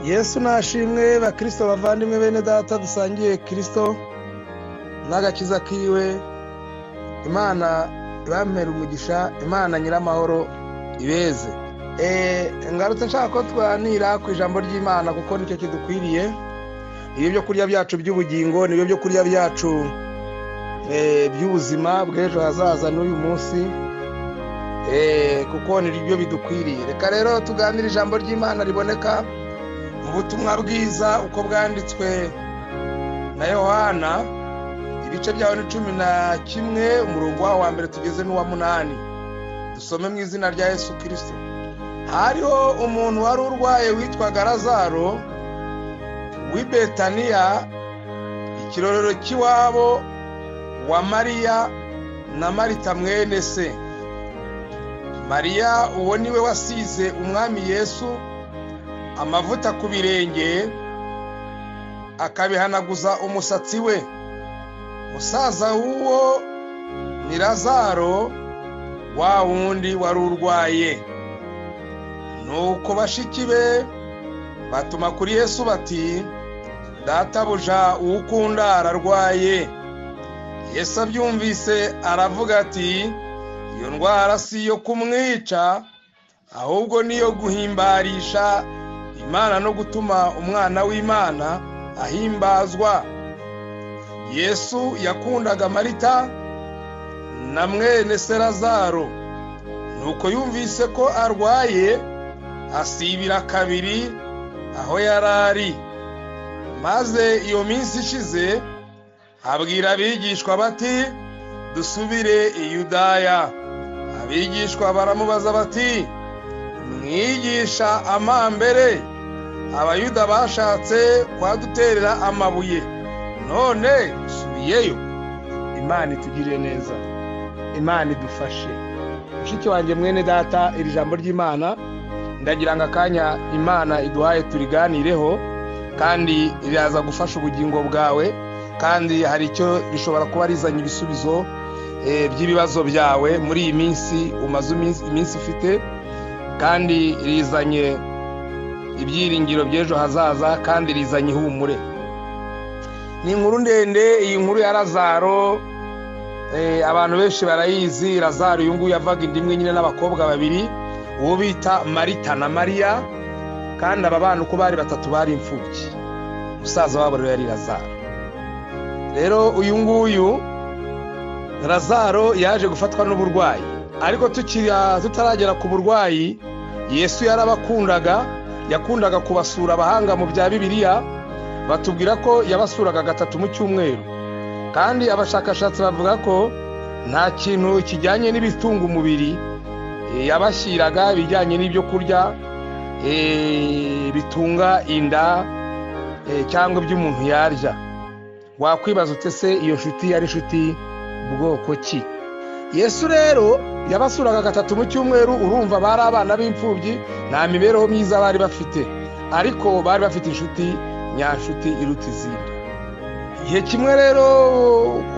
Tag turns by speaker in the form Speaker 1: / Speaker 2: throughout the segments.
Speaker 1: yesu nashimwe bakirisito bavandimwe bene data dusangiye kirisito n'agakiza kiwe imana ibampera umugisha imana nyiramahoro ibeze ngarutse nshaka ko twanira ku ijambo ry'imana kuko nicyo kidukwiriye ibyo kurya byacu by'ubugingo nibyo byo kurya byacu by'ubuzima bw'ejo hazaza n'uyu munsi kuko nibyo bidukwiriye reka rero tuganire ijambo ry'imana riboneka mu butumwa bwiza uko bwanditswe na yohana ibice byaho ni cumi na kimwe umurongo waho wa mbere tugeze n'uwa munani dusome mu izina rya yesu kirisito hariho umuntu wari urwaye witwaga razaro w'i betaniya ikirorero cy'iwabo wa mariya na marita mwene se mariya uwo niwe wasize umwami yesu amavuta ku birenge akabihanaguza umusatsi we musaza w'uwo ni razaro wa wundi wari urwaye nuko bashiki be batuma kuri yesu bati databuja uwukunda ararwaye yesu abyumvise aravuga ati iyo ndwara si iyo kumwica ahubwo niyo guhimbarisha imana no gutuma umwana w'imana ahimbazwa yesu yakundaga marita na mwene serazaro nuko yumvise ko arwaye asibira kabiri aho yari ari maze iyo minsi ishize abwira abigishwa bati dusubire i yudaya abigishwa baramubaza bati mwigisha amambere abayuda bashatse kwaduterera amabuye none subiyeyo imana itugirire neza imana idufashe mushiki wanjye mwene data iri jambo ry'imana ndagira ngo akanya imana iduhaye turiganireho kandi riraza gufasha ubugingo bwawe kandi hari icyo rishobora kuba rizanye ibisubizo by'ibibazo byawe muri iyi minsi umaze iminsi ufite kandi rizanye ibyiringiro by'ejo hazaza kandi rizanye ihumure ni inkuru ndende iyi nkuru ya razaro abantu benshi barayizi razaro uyu nguyu yavaga inda imwe nyine n'abakobwa babiri uwo bita marita na mariya kandi aba bana uko bari batatu bari imfubyi umusaza wabo rero yari razaro rero uyu nguyu razaro yaje gufatwa n'uburwayi ariko tutaragera ku burwayi yesu yarabakundaga yakundaga kubasura abahanga mu bya bibiliya batubwira ko yabasuraga gatatu mu cyumweru kandi abashakashatsi bavuga ko nta kintu kijyanye n'ibitunga umubiri yabashyiraga ibijyanye n'ibyo kurya bitunga inda cyangwa ibyo umuntu yarya wakwibaza utese iyo nshuti yari inshuti bwoko ki yesu rero yabasuraga gatatu mu cyumweru urumva bari abana b'imfubyi nta mibereho myiza bari bafite ariko bari bafite inshuti nyanshuti iruta izindi igihe kimwe rero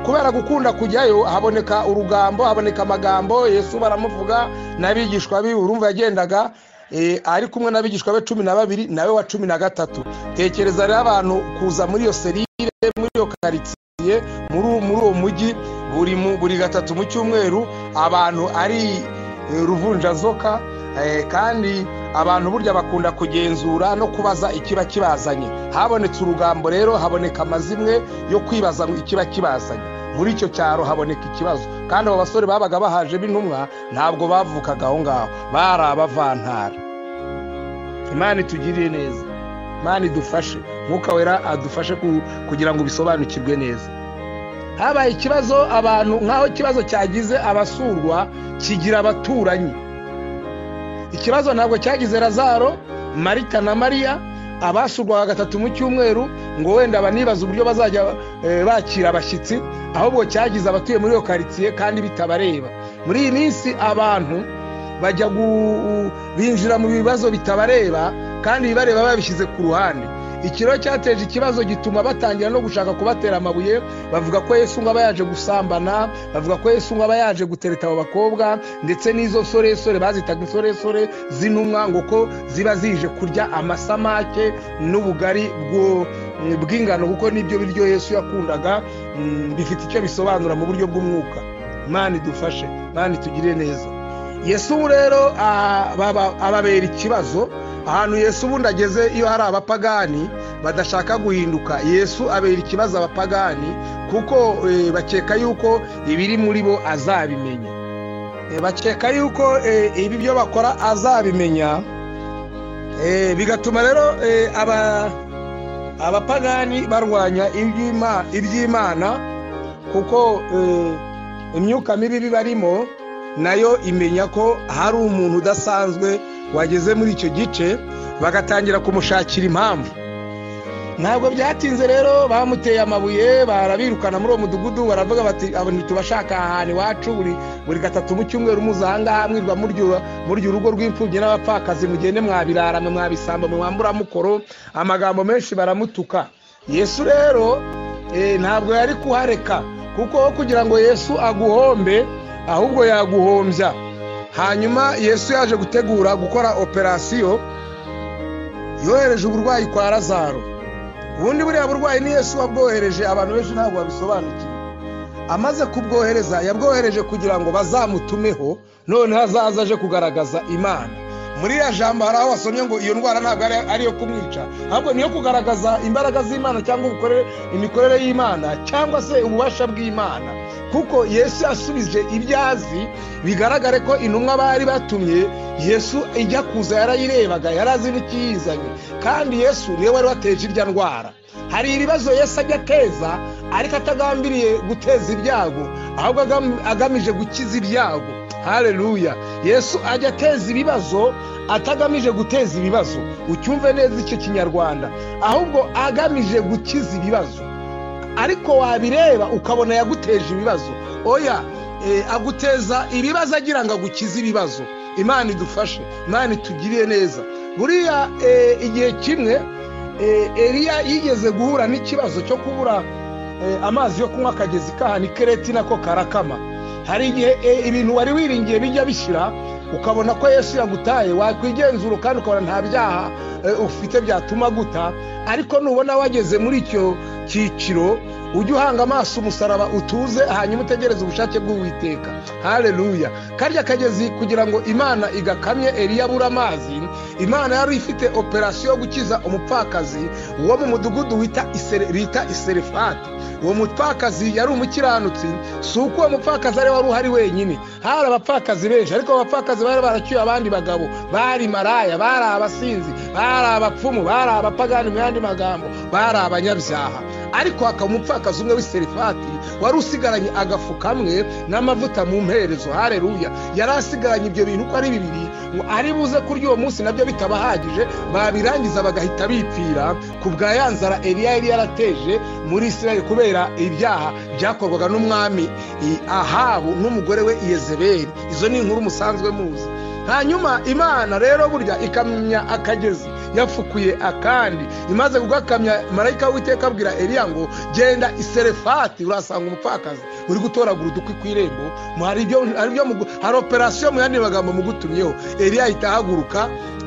Speaker 1: kubera gukunda kujyayo haboneka urugambo haboneka amagambo yesu baramuvuga n'abigishwa be urumva yagendaga ari kumwe n'abigishwa be cumi na babiri nawe wa cumi na gatatu tekereza rero abantu kuza muri iyo serire muri iyo karitsiye muri uwo mujyi buri gatatu mu cyumweru abantu ari ruvunjazoka kandi abantu burya bakunda kugenzura no kubaza ikiba kibazanye habonetse urugambo rero haboneka amazimwe yo kwibaza ikiba kibazanye muri icyo cyaro haboneka ikibazo kandi abo basore babaga bahaje b'intumwa ntabwo bavukaga aho ngaho bari abavantara imana itugirire neza imana idufashe mwuka wera adufashe kugira ngo bisobanukirwe neza habaye ikibazo abantu nk'aho ikibazo cyagize abasurwa kigira abaturanyi ikibazo ntabwo cyagize razaro marita na mariya abasurwaga gatatu mu cyumweru ngo wenda banibaze uburyo bazajya bakira abashyitsi ahubwo cyagize abatuye muri iyo karitsiye kandi bitabareba muri iyi minsi abantu bajya binjira mu bibazo bitabareba kandi ibibareba babishyize ku ruhande ikiro cyateje ikibazo gituma batangira no gushaka kubatera amabuye bavuga ko yesu ngo aba yaje gusambana bavuga ko yesu ngo aba yaje gutereta abo bakobwa ndetse n'izo soresore bazitaga insoresore z'intumwa ngo ko ziba zije kurya amasamake n'ubugari bw'ingano kuko nibyo biryo yesu yakundaga mm, bifite icyo bisobanura mu buryo bw'umwuka mani dufashe mani tugire neza yesu rero ah, baba- ababera ikibazo ahantu yesu ubundi ageze iyo hari abapagani badashaka guhinduka yesu abera ikibazo abapagani kuko eh, bakeka yuko ibiri muri bo azabimenya Eh, bakeka yuko eh, ibi byo bakora azabimenya Eh, bigatuma rero eh, aba abapagani barwanya iby'Ima- iby'imana kuko eh, imyuka mibi bibarimo nayo imenya ko hari umuntu udasanzwe wageze muri icyo gice bagatangira kumushakira impamvu ntabwo byatinze rero bamuteye amabuye barabirukana muri uwo mudugudu baravuga bati "Aba ntitubashaka aha hantu iwacu buri buri gatatu mu cyumweru muza aha ngaha mwirwa murya- murya urugo rw'imfubyi n'abapfakazi mugende mwabirara mwe mwabisamba mwe mwambura mukoro amagambo menshi baramutuka yesu rero eh, ntabwo yari kuhareka kuko aho kugira ngo yesu aguhombe ahubwo yaguhombya hanyuma yesu yaje gutegura gukora operasiyo yohereje uburwayi kwa lazaro ubundi buriya burwayi ni yesu wabwohereje abantu benshi ntabwo babisobanukiwe amaze kubwohereza yabwohereje kugira ngo bazamutumeho noneho azaza aje kugaragaza imana muri iriya jambo hari aho wasomye ngo iyo ndwara ntabwo ari ari iyo kumwica ahubwo niyo kugaragaza imbaraga z'imana cyangwa ubukore- imikorere y'imana cyangwa se ububasha bw'imana kuko yesu yasubije ibyo azi bigaragare ko intumwa bari batumye yesu ijya kuza yarayirebaga yari azi n'ikiyizanye kandi yesu niwe wari wateje irya ndwara hari ibibazo yesu ajya ateza ariko atagambiriye guteza ibyago ahubwo agam- agamije gukiza ibyago hareruya yesu ajya ateza ibibazo atagamije guteza ibibazo ucyumve neza icyo kinyarwanda ahubwo agamije gukiza ibibazo ariko wabireba ukabona yaguteje ibibazo oya eh, aguteza ibibazo agira ngo agukize ibibazo imana idufashe imana itugirire neza buriya eh, igihe kimwe eh, eliya yigeze guhura n'ikibazo cyo kubura eh, amazi yo kunywa akagezi kahana ikereti nako karakama hari igihe eh, ibintu wari wiringiye bijya bishira ukabona ko yesu yagutaye wakwigenzura kandi ukabona nta byaha eh, ufite byatuma guta ariko nubona wageze muri icyo cyiciro ujye uhanga amaso umusaraba utuze hanyuma utegereze ubushake bw'uwiteka hareruya karya kagezi kugira ngo imana igakamye eliya abura amazi imana yari ifite operasiyo yo gukiza umupfakazi wo mu mudugudu wita Isere- bita iserefati uwo mupfakazi yari umukiranutsi si uko uwo mupfakazi ari wari uhari wenyine hari abapfakazi benshi ariko abo bapfakazi bari baracyuye abandi bagabo bari maraya bari abasinzi bari abapfumu bari abapagani mu yandi magambo bari abanyabyaha ariko hakaba umupfakazi umwe w'iserefati wari usigaranye agafu kamwe n'amavuta mu mperezo hareruya yari asigaranye ibyo bintu uko ari bibiri ngo ari buze kurya uwo munsi nabyo bitabahagije babirangiza bagahita bipfira ku bwa ya nzara eliya yari yarateje muri isirayeli kubera ibyaha byakorwaga n'umwami i- ahabu n'umugore we iyezebeli izo ni inkuru musanzwe muzi hanyuma imana rero burya ikamya akagezi yafukuye akandi imaze kugakamya marayika w'iteka abwira eliya ngo genda iserefati urasanga umupfakazi uri gutoragura udukwi ku irembo mu- hari ibyo- hari ibyo mugu- hari operasiyo mu yandi magambo mugutumyeho eliya ahita ahaguruka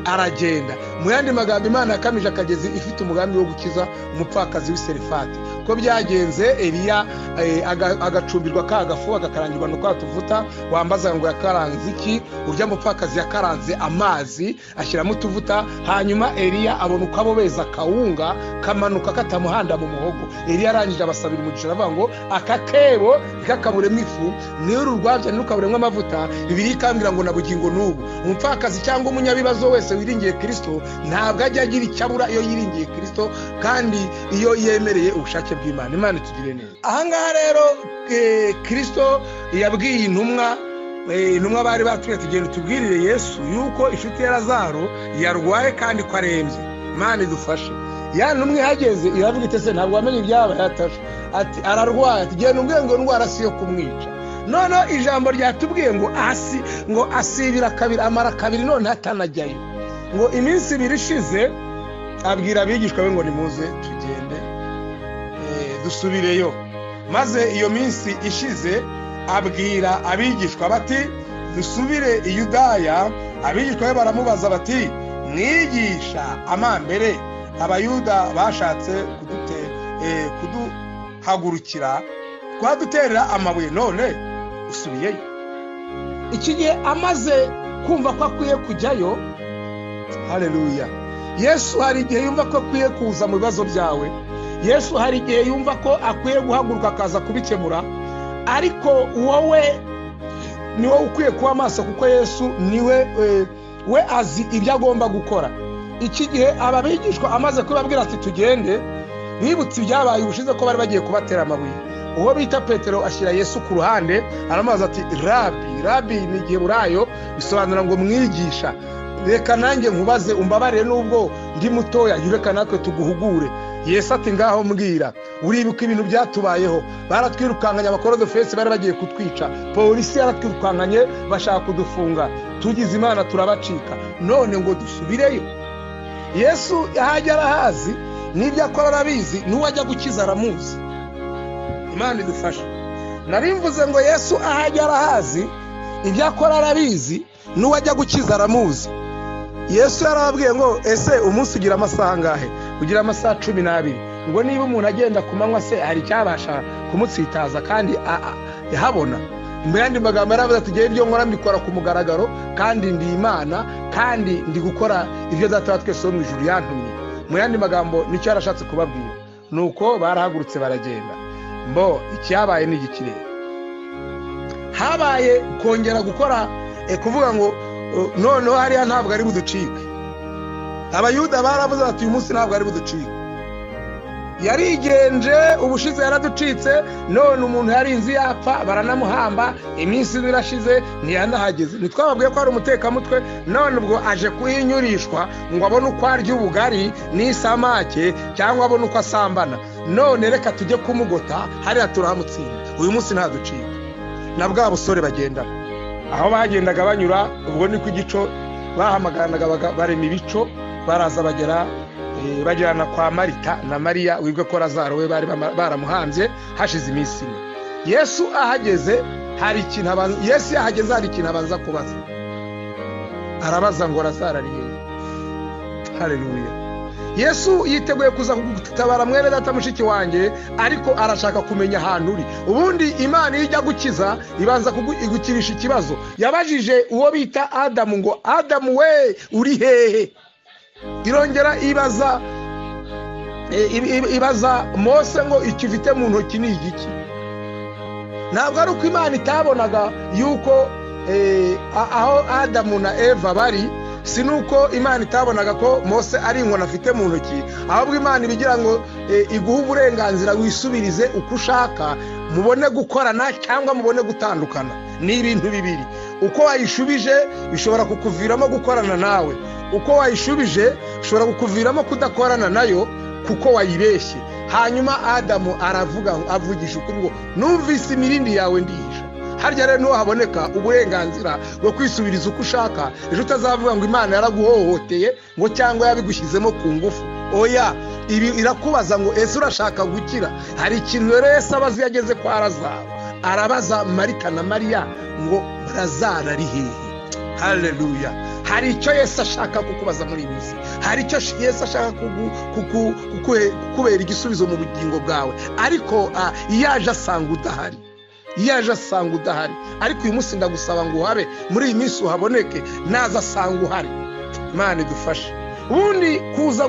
Speaker 1: aragenda mu yandi magambo imana yakamije akagezi ifite umugambi wo gukiza umupfakazi w'iserefati ko byagenze eliya eh, aga- agacumbirwa ka gafu agakarangirwa no kwa tuvuta wambaza ngo yakaranze iki urya mupfakazi yakaranze amazi ashyiramo utuvuta hanyuma eliya abona uko abobeza akawunga kamanuka katamuhanda mu muhogo eliya arangije abasabira umugisha aravuga ngo aka kebo ntikakaburemo ifu niyo urwabya ntirukaburemo amavuta bibiri ikambwira ngo na bugingo n'ubu umupfakazi cyangwa umunyabibazo wese wiringiye kirisito ntabwo ajya agira icyo abura iyo yiringiye kirisito kandi iyo yemereye ubushake bw'imana imana itugire neza ahangaha rero eh, kirisito yabwiye intumwa Eh, intumwa bari batumye tugenda tubwirire yesu yuko inshuti ya lazaro yarwaye kandi ko arembye imana idufashe ya ntumwa ihageze iravuga iti se ntabwo wamenye ibyabaye atashe ati ararwaye ati genda umbwiye ngo indwara si iyo kumwica noneho ijambo ryatubwiye ngo asi ngo asibira kabiri amara kabiri none atanajyayo ngo iminsi ibiri ishize
Speaker 2: abwira abigishwa be ngo nimuze tugende dusubireyo maze iyo minsi ishize abwira abigishwa bati dusubire i Yudaya abigishwa be baramubaza bati mwigisha amambere abayuda bashatse kuduhagurukira twaduterera amabuye none usubiyeyo
Speaker 1: iki gihe amaze kumva ko akwiye kujyayo hareruya yesu hari igihe yumva ko akwiye kuza mu bibazo byawe yesu hari igihe yumva ko akwiye guhaguruka akaza kubikemura ariko wowe niwe ukwiye kuba amaso kuko yesu niwe we azi ibyo agomba gukora iki gihe aba bigishwa amaze kubabwira ati tugende bibutse ibyabaye ubushize ko bari bagiye kubatera amabuye uwo bita petero ashyira yesu ku ruhande aramubaza ati rabi rabi ni igihe burayo bisobanura ngo mwigisha reka nanjye nkubaze umbabarire nubwo ndi mutoya reka natwe tuguhugure yesu ati ngaho mbwira uribuka ibintu byatubayeho baratwirukankanye abakorodofesi bari bagiye kutwica polisi yaratwirukankanye bashaka kudufunga tugize imana turabacika none ngo dusubireyo yesu ahajya arahazi n'ibyo akora arabizi n'uwo ajya gukiza aramuzi imana idufashe narimvuze ngo yesu ahajya arahazi ibyo akora arabizi n'uwo ajya gukiza aramuzi yesu yarababwiye ngo ese umunsi ugira amasaha angahe ugira amasaha cumi n'abiri ngo niba umuntu agenda ku manywa se hari icyabasha kumutsitaza kandi yahabona mu yandi magambo yaravuze ati tugere ibyo nkora mbikora ku mugaragaro kandi ndi imana kandi ndi gukora ibyo data twese wo mu ijuru yantumye mu yandi magambo nicyo yarashatse kubabwira ni uko barahagurutse baragenda mbo icyabaye ni igikirere habaye kongera gukora kuvuga ngo noneho hariya ntabwo ari buducike abayuda baravuze bati uyu munsi ntabwo ari buducike yarigenje ubushize yaraducitse none umuntu yarinze yapfa baranamuhamba iminsi irashize ntiyanahageze ntitwababwiye ko ari umutekamutwe none ubwo aje kuhinyurishwa ngo abone uko arya ubugari n'isamake cyangwa abone uko asambana none reka tujye kumugota hariya turahamutsinda uyu munsi ntaducika na bwa busore bagendamo aho bagendaga banyura ubwo ni ku gico bahamagaranaga barema ibico baraza bagera bagerana kwa marita na mariya wibwe ko razaro we bari baramuhanze hashize iminsi ine yesu ahageze hari ikintu abanza yesu yahageze hari ikintu abanza kubaza arabaza ngo razaro ari hehe hareruya yesu yiteguye kuza kugutabara mwene data mushiki wanjye ariko arashaka kumenya ahantu uri ubundi imana iyo ijya gukiza ibanza igukirisha ikibazo yabajije uwo bita adamu ngo adamu we uri hehe irongera ibaza ibaza mose ngo icyo ufite mu ntoki ni igiki ntabwo ari uko imana itabonaga yuko aho adamu na eva bari si nuko imana itabonaga ko mose ari inkoni afite mu ntoki ahubwo imana ibigira ngo iguhe uburenganzira wisubirize uko ushaka mubone gukorana cyangwa mubone gutandukana ni ibintu bibiri uko wayishubije bishobora kukuviramo gukorana nawe uko wayishubije bishobora kukuviramo kudakorana nayo kuko wayibeshye hanyuma adamu aravuga avugisha ukuri ngo numvise imirindi yawe ndihisha harya rero niho haboneka uburenganzira bwo kwisubiriza uko ushaka ejo utazavuga ngo imana yaraguhohoteye ngo cyangwa yabigushyizemo ku ngufu oya ibi irakubaza ngo ese urashaka gukira hari ikintu rero yesi abazi iyo ageze kwa razaro arabaza marita na mariya ngo razaro ari hehe hareruya hari icyo yesi ashaka kukubaza muri iyi minsi hari icyo yesi ashaka kukubera igisubizo mu bugingo bwawe ariko iyo aje asanga udahari iyo aje asanga udahari ariko uyu munsi ndagusaba ngo uhabe muri iyi minsi uhaboneke naza asanga uhari imana idufashe ubundi kuza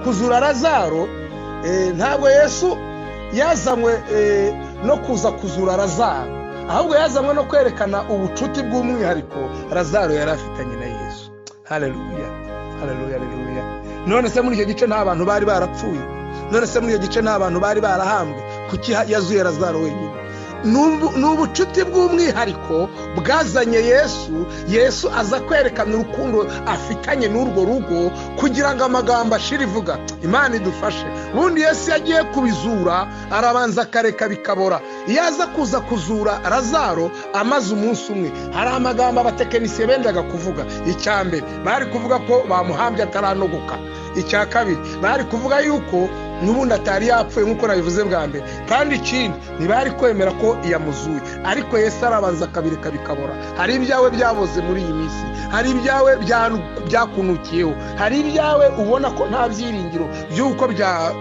Speaker 1: kuzura razaro ntabwo yesu yazanywe no kuza kuzura razaro ahubwo yazanywe no kwerekana ubucuti bw'umwihariko razaro yari afitanye na yesu hareruya hareruya hareruya none se muri icyo gice nta bantu bari barapfuye none se muri icyo gice nta bantu bari barahambwe kuki yazuye razaro wenyine ni ubucuti bw'umwihariko bwazanye yesu yesu aza kwerekana urukundo afitanye n'urwo rugo kugira ngo amagambo ashire ivuga imana idufashe ubundi yesu yagiye kubizura arabanza akareka bikabora iyo aza kuza kuzura razaro amaze umunsi umwe hari amagambo abatekinisiye bendaga kuvuga icya mbere bari kuvuga ko bamuhambye ataranogoka icya kabiri bari kuvuga yuko n'ubundi atari yapfuye nk'uko nabivuze bwa mbere kandi ikindi ntibari kwemera ko yamuzuye ariko Yesu arabanza akabireka bikabora hari ibyawe byaboze muri iyi minsi hari ibyawe byakunukiyeho hari ibyawe ubona ko nta byiringiro by'uko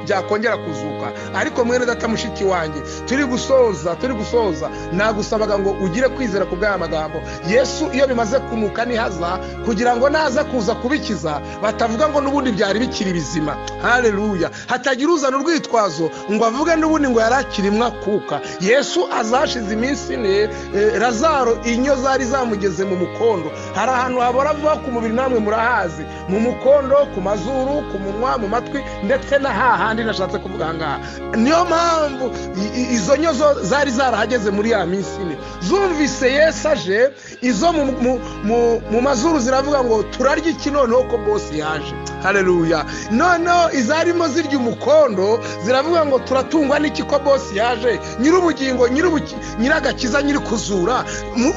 Speaker 1: byakongera kuzuka ariko mwene data mushiki wanjye turi gusoza turi gusoza nagusabaga ngo ugire kwizera ku bw'aya magambo yesu iyo bimaze kunuka nihaza kugira ngo naza kuza kubikiza batavuga ngo n'ubundi byari bikiri bizima hareruya hatagira uzana urwitwazo ngo avuge n'ubundi ngo yari akiri kuka yesu azashize iminsi ine razaro inyo zari zamugeze mu mukondo hari ahantu habora vuba ku mubiri namwe murahazi mu mukondo ku mazuru ku munwa mu matwi ndetse na hahandi nashatse kuvuga aha ngaha niyo mpamvu izo nyo zari zarahageze muri ya minsi ine zumvise yesu aje izo mu mazuru ziravuga ngo turarya iki noneho ko bose yaje hareruya noneho izarimo zirya umukondo ziravuga ngo turatungwa n'iki ko bose yaje nyir'ubugingo nyir'agakiza nyiri kuzura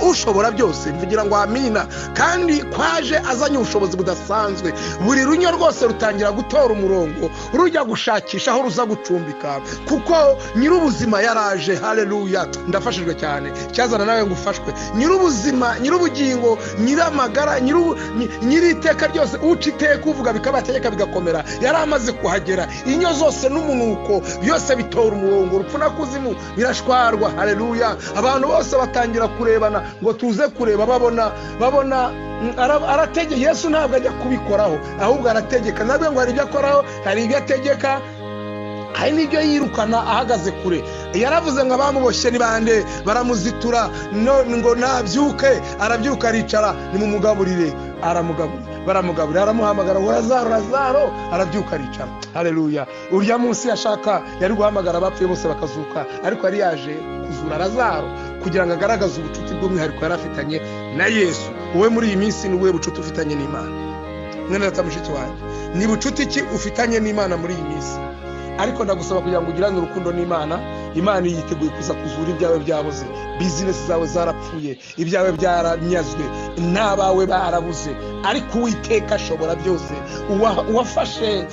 Speaker 1: ushobora byose mvugira ngo amina kandi kwaje azanye ubushobozi budasanzwe buri runyo rwose rutangira gutora umurongo rujya gushakisha aho ruza gucumbika kuko nyir'ubuzima yaraje hareruya ndafashijwe cyane cyazana nawe ngo ufashwe nyir'ubuzima nyir'ubugingo nyir'amagara nyir'iteka ryose uca iteka uvuga bikaba ategeka bigakomera yari amaze kuhagera inyo zose n'umunuko byose bitora umurongo urupfu na kuzimu birashwarwa hareruya abantu bose batangira kurebana ngo tuze kureba babona babona arategeka yesu ntabwo ajya kubikoraho ahubwo arategeka nabwo ngo hari ibyo akoraho hari ibyo ategeka hari n'ibyo yirukana ahagaze kure yaravuze ngo abamuboshye ni bande baramuzitura ngo nabyuke arabyuka aricara nimugaburire aramugaburira baramugaburira aramuhamagara ngo razaro razaro arabyuka aricara hareruya urya munsi yashaka yari guhamagara abapfuye bose bakazuka ariko yari yaje kuzura razaro kugira ngo agaragaze ubucuti bw'umwihariko yari afitanye na yesu wowe muri iyi minsi ni ubuhe bucuti ufitanye n'imana mwene data mushiki wanjye ni bucuti ki ufitanye n'imana muri iyi minsi ariko ndagusaba kugira ngo ugirane urukundo n'imana imana yiteguye kuza kuzura ibyawe byabuze bizinesi zawe zarapfuye ibyawe byaranyazwe n'abawe barabuze ariko uwiteka ashobora byose uwafashe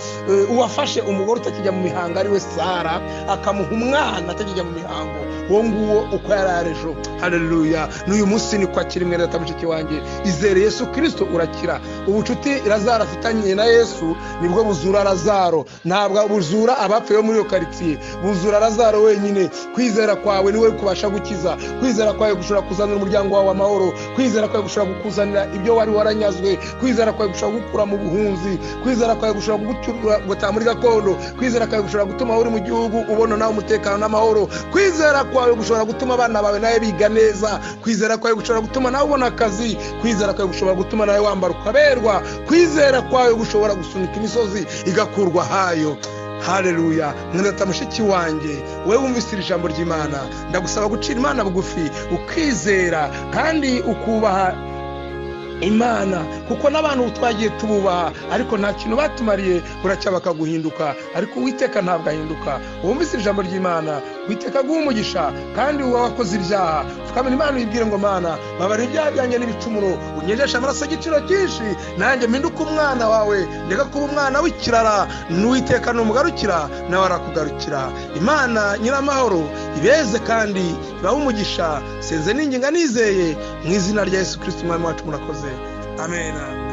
Speaker 1: uwafashe umugore utakijya mu mihango ari we sara akamuha umwana atakijya mu mihango uwo nguwo uko yari ejo hareruya n'uyu munsi ni kwa kirimwe na mushiki wanjye izere yesu kirisito urakira ubucuti razaro afitanye na yesu nibwo buzura razaro ntabwo buzura abapfuye bo muri iyo karitsiye buzura razaro wenyine kwizera kwawe niwe kubasha gukiza kwizera kwawe gushobora kuzanira umuryango wawe amahoro kwizera kwawe gushobora kukuzanira ibyo wari waranyazwe kwizera kwawe gushobora kugukura mu buhunzi kwizera kwawe gushobora gutaha muri gakondo kwizera kwawe gushobora gutuma uri mu gihugu ubona nawe umutekano n'amahoro kwizera kwawe gushobora gutuma abana bawe nawe biga neza kwizera kwawe gushobora gutuma nawe ubona akazi kwizera kwawe gushobora gutuma nawe wambara ukaberwa kwizera kwawe gushobora gusunika imisozi igakurwa hayo hareruya mwenda mushiki wanjye wowe wumvise iri jambo ry'imana ndagusaba gucira imana bugufi ukizera kandi ukubaha imana kuko n'abantu twagiye tububaha ariko nta kintu batumariye buracyaba bakaguhinduka ariko uwiteka ntabwo ahinduka wumvise iri jambo ry'imana witeka aguha umugisha kandi wowe wakoze ibyaha fukamira imana uyibwire ngo mana babara ibyaha byanjye n'ibicumuro unyejesha amaraso y'igiciro cyinshi nanjye mpinduka umwana wawe ndeka kuba umwana w'ikirara n'uwiteka numugarukira nawe arakugarukira imana nyiramahoro ibeze kandi ibahe umugisha senze n'inginga nizeye mu izina rya yesu kirisiti umwami wacu murakoze amen